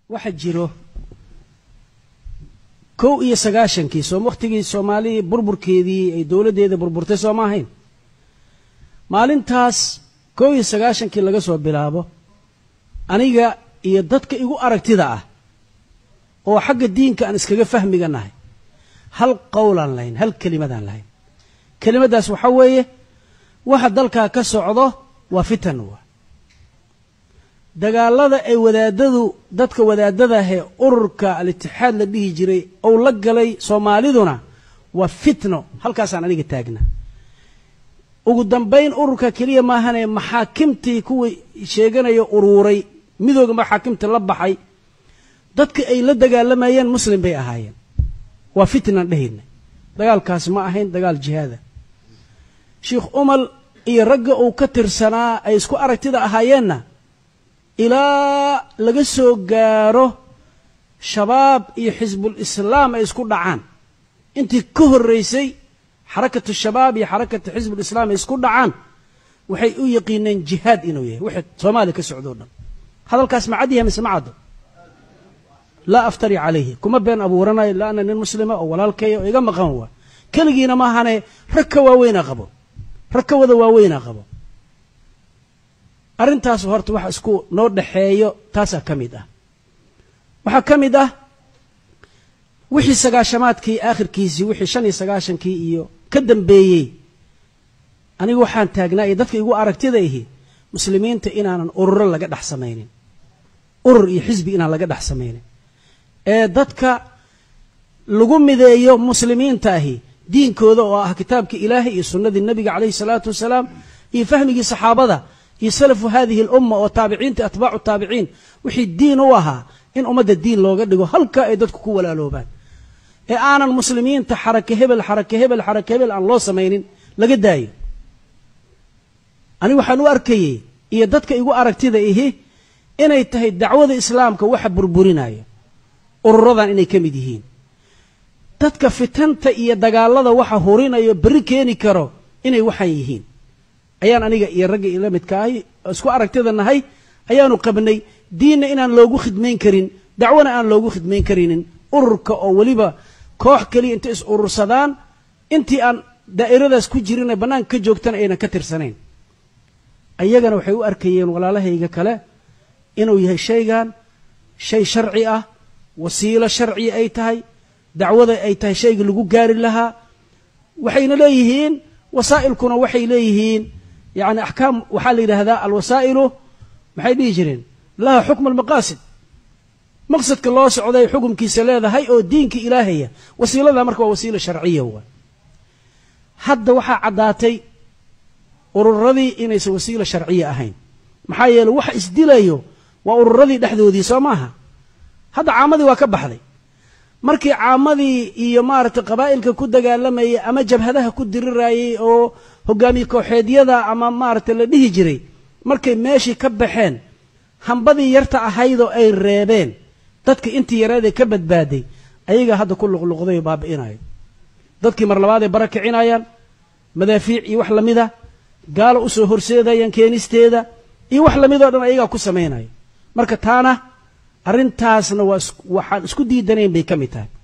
waxa jiro kow iyo sagaashankii soo wakhtigii soomaaliya burburkeedii ay dowladdeeda burburtay soo ma ahayn maalintaas kow iyo sagaashankii laga soo bilaabo aniga iyo dadka igu aragtida ah oo xagga diinka aan iskaga fahmiga nahay hal qowlaan lahayn hal kelimadaan lahayn kelimaddaas waxaa weeye waxa dalkaa ka socdo waa fitan wa dagaalada ay wadaadadu dadka wadaadadahee ururka al-itixaad la dhihi jiray ou la galay soomaaliduna waa fitno halkaasaan aniga taagna ugu dambayn ururka keliya maahane maxaakimtii kuwii sheeganaya uruuray midooga maxaakimta la baxay dadka ay la dagaalamayeen muslim bay ahaayeen waa fitnan dhehayna dagaalkaas ma ahayn dagaal jihaada sheikh umal iyo ragga uu ka tirsanaa ay isku aragtida ahaayeenna ilaa laga soo gaaro shabaab iyo xisbul islaam ay isku dhacaan intii ka horraysay xarakatu shabaab iyo xarakatu xisbul islaam ay isku dhacaan waxay u yaqiineen jihaad inuu yahay wixii soomaaliya ka socdo o dhan hadalkaas ma cad yahay mise ma caddo laa aftari calayhi kuma been abuuranayo ila ana nin muslima oo walaalkaya oo iga maqan waa keligiina maahane rag ka waaweynaa qabo rag ka wada waaweynaa qabo arrintaas horta waxa isku noo dhaxeeyo taasaa ka mid ah waxaa ka mid ah wixii sagaashamaadkii aakhirkiisii wixii shan iyo sagaashankii iyo ka dambeeyey anigu waxaan taagnaa iyo dadka igu aragtida ihi muslimiinta inaanan ururo laga dhex samaynin urur iyo xisbi inaan laga dhex samaynin ee dadka lagu mideeyo muslimiinta ahi diinkooda oo ah kitaabka ilaahay iyo sunnadii nebiga calayhi salaatu wasalaam iyo fahmigii saxaabada iyo salafu hadihi alumma oo taabiciinta atbaacu taabiciin wixii diin u ahaa in ummadda diin looga dhigo halka ay dadku ku walaaloobaan ee aanan muslimiinta xarake hebel xarake hebel xarake hebel aan loo samaynin laga daayo anigu waxaan u arkayey iyo dadka igu aragtida ihi inay tahay dacwada islaamka waxa burburinayo ururadan inay ka mid yihiin dadka fitanta iyo dagaalada waxa hurinayo berri keeni karo inay waxaan yihiin ayaan aniga iyo ragga ila midka ahay isku aragtida nahay ayaanu qabnay diinna inaan loogu khidmayn karin dacwona aan loogu khidmayn karinin ururka oo weliba koox keliya intay is urursadaan intii aan daa'iradaas ku jirin ee bannaanka ka joogtana aynan ka tirsanayn ayagana waxay u arkayeen walaalahayga kale inuu yahay shaygan shay sharci ah wasiilo sharci ay tahay dacwada ay tahay shayga lagu gaari lahaa waxayna leeyihiin wasaa'ilkuna waxay leeyihiin yacni axkaam waxaa la yidhaahdaa alwasaa'ilu maxay dhihi jireen laha xukmu almaqaasid maqsadka loo socday xukumkiisa leedahay oo diinka ilaahaya wasiilada marka waa wasiilo sharciya waay hadda waxaa caddaatay ururadii inaysan wasiilo sharciya ahayn maxaa yeele waxa isdilayo waa ururadii dhexdoodii soo maaha hadda caamadii waa ka baxday markii caamadii iyo maaragtay qabaa'ilka ku dagaalamayay ama jabhadaha ku dirirayay oo hogaamiye kooxeedyada ama maaragtay la dhihi jiray markay meeshii ka baxeen hambadii yarta ahaydoo ay reebeen dadka intii yareedee ka badbaaday ayagaa hadda ku luqluqday oo baabi'inayo dadkii mar labaaday bara kicinayaan madaafiic iyo wax lamida gaalo usoo horseedayaan keenisteeda iyo wax lamidoo dhan ayagaa ku samaynayo marka taana arrintaasna waa waxaan isku diidanayn bay ka mid tahay